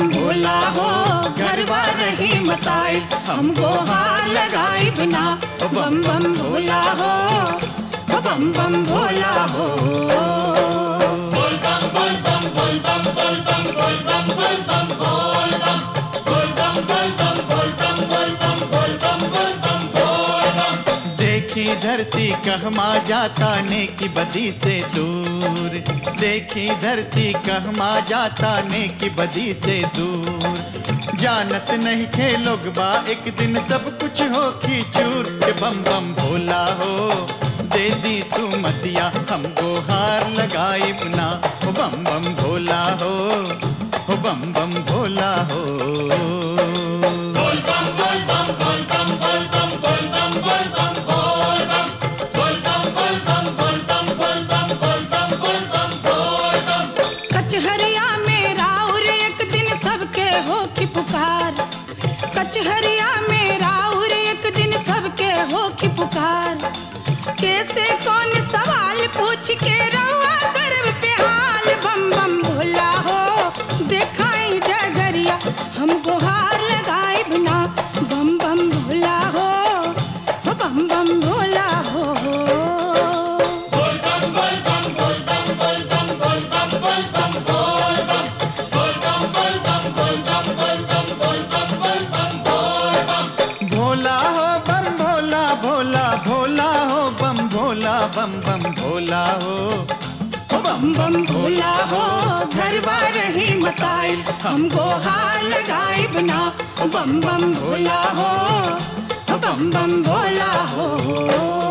भोला हो घरवा रही मताई हमको हार लगाई बिना ओ बम बम भोला हो ओ बम बम भोला हो देखी धरती कहमा जाता ने की बदी से दूर देखी धरती कहमा जाता ने की बदी से दूर जानत नहीं थे लोग बा एक दिन सब कुछ हो की चूर के बम बम भोला हो दे दी सुमतिया हमको हार लगाई ना हो बम बम भोला हो हो बम बम भोला हो कचहरिया में राउर एक दिन सबके हो की पुकार कचहरिया में राउर एक दिन सबके हो की पुकार कैसे कौन सवाल पूछ के रहुआ गर्व पे हाल बम बम भोला हो देखाई डगरिया हमको हार लगाई बिना बम बम भोला हो हो बम बम भोला हो भोला हो बम भोला भोला भोला हो बम भोला बम बम भोला हो ओ बम बम भोला हो घरवा रही मताइल हमको हार लगाई बिना ओ बम बम भोला हो ओ बम बम भोला हो